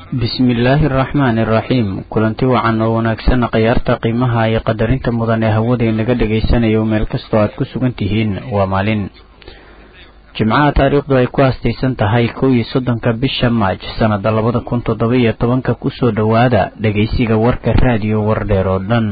bismillaahi araxmaani iraxiim kulanti wacan oo wanaagsan khayaarta qiimaha iyo qadarinta mudan ee hawada inaga dhagaysanayo meel kastoo aad ku sugan tihiin waa maalin jimcaha taariikhdu ay ku haastaysan tahay kow iyo soddonka bisha maaj sannada labada kun toddoba iyo tobanka kusoo dhowaada dhagaysiga warka raadiyo wardheer oo dhan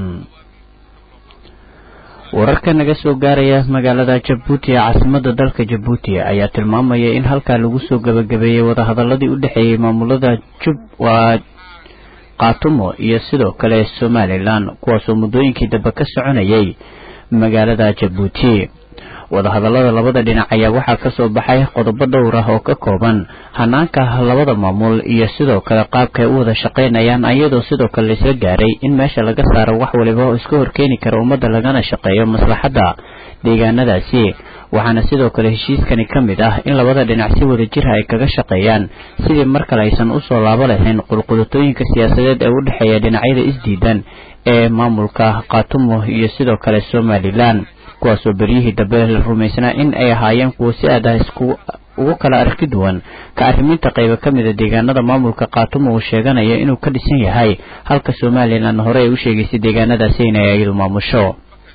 wararka naga soo gaaraya magaalada jabuuti ee caasimada dalka jabuuti ayaa tilmaamaya in halkaa lagu soo gabagabeeyey wadahadaladii u dhexeeyey maamulada jub waa kaatumo iyo sidoo kale somalilan kuwaasoo muddooyinkii dambe ka soconayay magaalada jabuuti wadahadalada labada dhinac ayaa waxaa kasoo baxay qodobo dhowr ah oo ka kooban hanaanka labada maamul iyo sidoo kale qaabka ay u wada shaqaynayaan iyadoo sidoo kale laisla gaaray in meesha laga saaro wax waliba oo iska horkeeni kara ummadda lagana shaqeeyo maslaxadda deegaanadaasi waxaana sidoo kale heshiiskani ka mid ah in labada dhinac si wada jira ay kaga shaqeeyaan sidii mar kale aysan usoo laabo lahayn qulqulatooyinka siyaasadeed ee u dhexeeya dhinacyada isdiidan ee maamulka kaatumo iyo sidoo kale somalilan kuwaasoo beryihii dambe la rumaysnaa in ay ahaayeen kuwo si aad ah isku ugu kala arki duwan ka arriminta qaybo ka mida deegaanada maamulka kaatumo uu sheeganayo inuu ka dhisan yahay halka somalilan hore ay u sheegaysay deegaanadaasi inay iyadu maamusho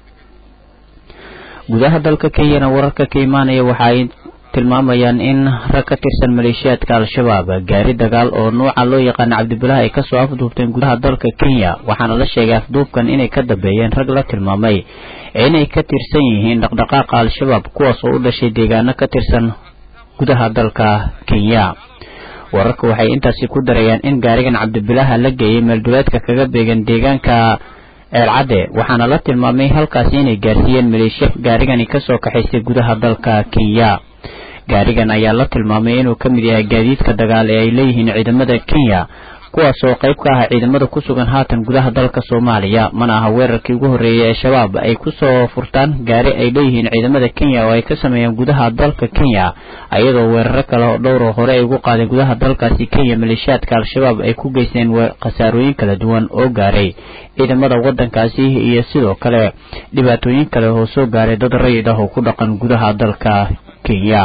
gudaha dalka kenyana wararka ka imaanaya waxa ay tilmaamayaan in rag ka tirsan maleeshiyaadka al-shabaab gaari dagaal oo nuuca loo yaqaano cabdibilaah ay kasoo afduubteen gudaha dalka kenya waxaana la sheegay afduubkan inay ka dambeeyeen rag la tilmaamay inay ka tirsan yihiin dhaqdhaqaaqa al-shabaab kuwaas oo u dhashay deegaano ka tirsan gudaha dalka kenya wararka waxay intaasi ku darayaan in gaarigan cabdibilaaha la geeyey meelduleedka kaga beegan deegaanka eelcadde waxaana la tilmaamay halkaasi inay gaarsiiyeen maleeshiya gaarigani kasoo kaxaystay gudaha dalka kenya gaarigan ayaa la tilmaamay inuu ka mid yahay gaadiidka dagaal ee ay leeyihiin ciidamada kenya kuwaas oo qayb ka ah ciidamada ku sugan haatan gudaha dalka soomaaliya mana aha weerarkii ugu horreeyay ee shabaab ay kusoo furtaan gaari ay leeyihiin ciidamada kenya oo ay ka sameeyeen gudaha dalka kenya iyadoo weeraro kale oo dhowroo hore ay ugu qaadeen gudaha dalkaasi kenya maleeshiyaadka al-shabaab ay ku geysteen khasaarooyin kala duwan oo gaaray ciidamada waddankaasi iyo sidoo kale dhibaatooyin kale oo soo gaaray dad rayid ah oo ku dhaqan gudaha dalka kenya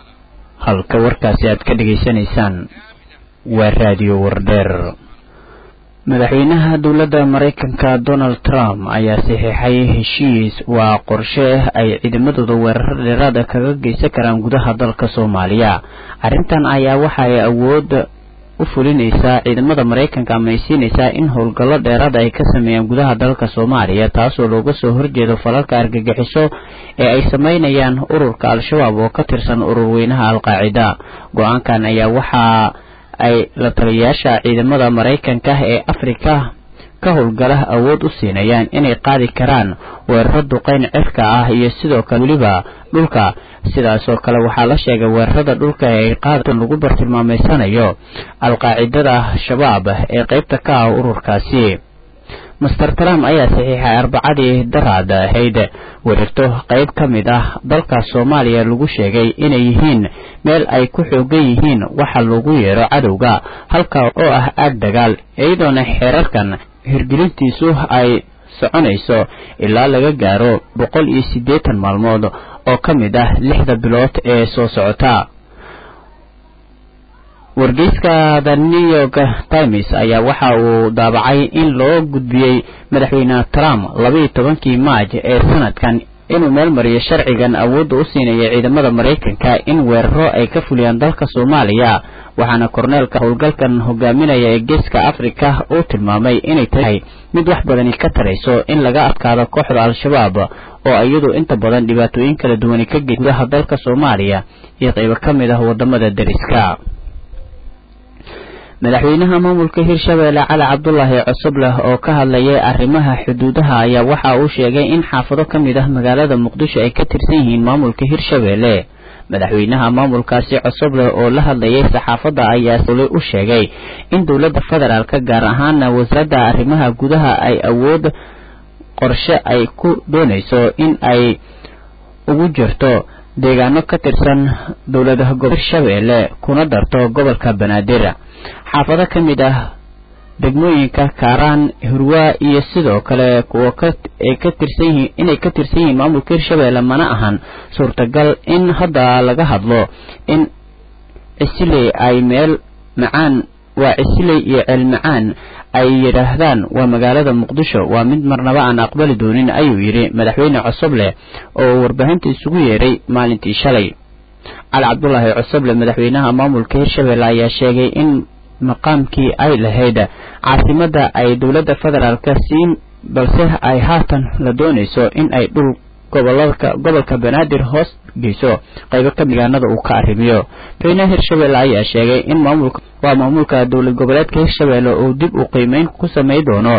halka warkaasi aad ka dhegaysanaysaan waa raadiyo wardheer madaxweynaha dowladda maraykanka donald trump ayaa saxiixay heshiis waa qorshe ay ciidamadooda weerar dheeraada kaga geysan karaan gudaha dalka soomaaliya arrintan ayaa waxa ay awood u fulinaysaa ciidamada maraykanka ama ay siinaysaa in howlgallo dheeraada ay ka sameeyaan gudaha dalka soomaaliya taasoo looga soo horjeedo falalka argagixiso ee ay sameynayaan ururka al-shabaab oo ka tirsan ururweynaha al-qaacida go-aankan ayaa waxaa ay la taliyayaasha ciidamada maraykanka ee afrika ka howlgala awood u siinayaan inay qaadi karaan weeraro duqeyn cirka ah iyo sidoo kale weliba dhulka sidaasoo kale waxaa la sheegay weerarada dhulka ee ay qaadatan lagu bartilmaameysanayo al-qaacidada shabaab ee qaybta ka ah ururkaasi master trump ayaa saxiixay arbacadii daraad ahayd weerarto qayb ka mid ah dalka soomaaliya lagu sheegay inay yihiin meel ay ku xoogan yihiin waxa lagu yeero cadowga halka oo ah aag dagaal iyadoona xeerarkan hirgelintiisu ay soconayso ilaa laga gaaro boqol iyo siddeetan maalmood oo ka mid ah lixda bilood ee soo socota wargeyska the new york times ayaa waxa uu daabacay in loo gudbiyey madaxweyne trump labaiyo tobankii maaj ee sanadkan inuu meel mariyo sharcigan awoodda u siinaya ciidamada maraykanka in weeraro ay ka fuliyaan dalka soomaaliya waxaana korneelka howlgalkan hogaaminaya ee geeska afrika uu tilmaamay inay tahay mid wax badani ka tarayso in laga adkaado kooxda al-shabaab oo iyadu inta badan dhibaatooyin kala duwani ka gey gudaha dalka soomaaliya iyo qaybo ka mid ah wadamada dariska madaxweynaha maamulka hirshabeelle cali cabdulaahi cosobleh oo ka hadlayay arrimaha xuduudaha ayaa waxa uu sheegay in xaafado ka mid ah magaalada muqdisho ay ka tirsan yihiin maamulka hirshabeelle madaxweynaha maamulkaasi cosobleh oo la hadlayay saxaafadda ayaa sole u sheegay in dowladda federaalka gaar ahaana wasaaradda arrimaha gudaha ay awood qorshe ay ku doonayso in ay ugu jirto deegaano ka tirsan dowladaha gobo hirshabeelle kuna darto gobolka banaadir xaafado ka mid ah degmooyinka kaaraan hurwaa iyo sidoo kale kuwa ay ka tirsan yihiin inay ka tirsan yihiin maamulka hirshabeelle mana ahan suurtagal in hadda laga hadlo in cisiley ay meel macaan waa cisiley iyo ceelmacaan ay yidhaahdaan waa magaalada muqdisho waa mid marnaba aan aqbali doonin ayuu yidhi madaxweyne cosoble oo warbaahinta isugu yeedhay maalintii shalay cali cabdulaahi cosoble madaxweynaha maamulka hirshabelle ayaa sheegay in maqaamkii ay lahayd caasimadda ay dowladda federaalka siin balse ay haatan la doonayso in ay dhul gobolka gobolka banaadir hoos geyso qaybo ka migaanada uu ka arrimiyo madaxweynaha hirshabelle ayaa sheegay in maamulka waa maamulka dowlad goboleedka hirshabelle uu dib u qiimeyn ku samey doono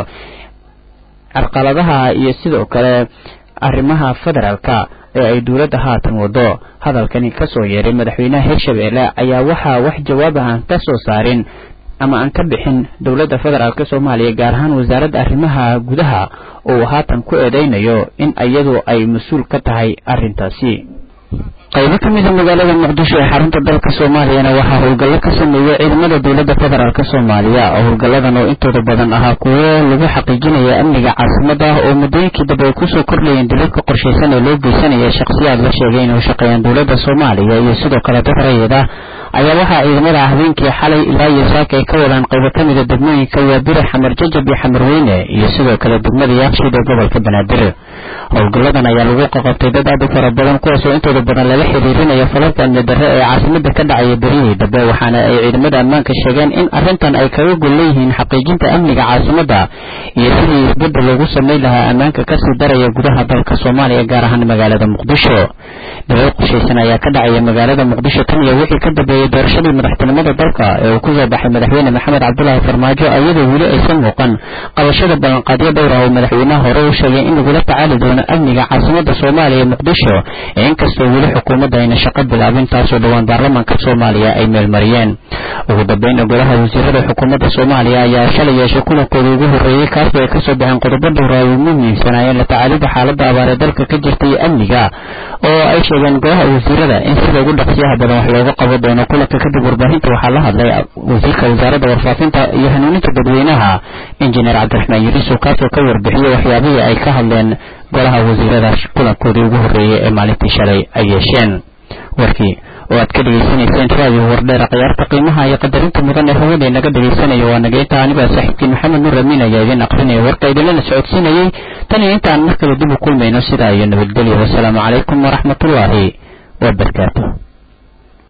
carqaladaha iyo sidoo kale arrimaha federaalka ee ay dowladda haatan wado hadalkani kasoo yeeray madaxweynaha hirshabelle ayaa waxaa wax jawaab ah aan ka soo saarin ama aan ka bixin dowladda federaalk soomaaliya gaar ahaan wasaaradda arrimaha gudaha uu haatan ku eedeynayo in iyadu ay mas-uul ka tahay arrintaasi qaybo ka mida magaalada muqdisho ee xarunta dalka soomaaliyana waxaa howlgallo ka sameeyey ciidamada dowladda federaalk soomaaliya oo howlgalladan oo intooda badan ahaa kuwo lagu xaqiijinaya amniga caasimada oo muddooyinkii dambe ay kusoo kordhayeen dilalka qorshaysan ee loo geysanaya shakhsiyaad la sheegay inay shaqeeyaan dowladda soomaaliya iyo sidoo kale dad rayid ah ayaa waxaa ciidamada habeenkii xalay ilaa iyo saaka ay ka wadaan qaybo ka mida degmooyinka waabire xamar jajab iyo xamar weyne iyo sidoo kale degmada yaaqshiid ee gobolka banaadir howlgalladan ayaa lagu qaqabtay dad aad u fara badan kuwaasoo intooda badan lala xiriirinaya falalka amni darre ee caasimada ka dhacaya berihii dambe waxaana ay ciidamada ammaanka sheegeen in arrintan ay kaga gol leeyihiin xaqiijinta amniga caasimada iyo sidii isbedel loogu samayn lahaa ammaanka kasii daraya gudaha dalka soomaaliya gaar ahaan magaalada muqdisho dalal qorshaysan ayaa ka dhacaya magaalada muqdisho tan iyo wixii ka dambeeyey doorashadii madaxtinimada dalka ee uu kusoo baxay madaxweyne maxamed cabdulaahi farmaajo iyadoo weli aysan muuqan qabashada ballanqaadyo dhowr ah oo madaxweynaha hore u sheegay in lagula tacaali doono amniga caasimada soomaaliya muqdisho ee inkastoo weli xukuumadda ayna shaqo bilaabin taasoo dhowaan baarlamaanka soomaaliya ay meelmariyeen ugu dambeyn golaha wasiirada xukuumadda soomaaliya ayaa shalay yeeshay kulankooda ugu horreeyey kaasoo ay kasoo baxeen qodobo dhowra ay ugu muhiimsanaayeen la tacaalida xaaladda abaar ee dalka ka jirta iyo amniga oo ay sheegeen golaha wasiirada in sida ugu dhaqsiyaha badan wax looga qabo doono kulanka kadib warbaahinta waxaa la hadlay wasiirka wasaaradda warfaafinta iyo hanuuninta dadweynaha injineer cabdiraxmaan yiriisow kaasoo ka warbixiyey waxyaabihii ay ka hadleen golaha wasiirada kulankoodii ugu horreeyey ee maalintii shalay ay yeesheen warkii oo aad ka dhegaysanayseen raadiyo wardheera khiyaarta qiimaha iyo qadarinta mudan ee hawada inaga dhegaysanayo waa nageynta anibaa saaxiibkii maxamed nuur amiin ayaa idin aqrinaya warka idinlana socodsiinayey tan iyo intaan mar kale dib u kulmayno sidaa iyo nabadgelyo wasalaamu calaykum waraxmatullaahi wabarakaatu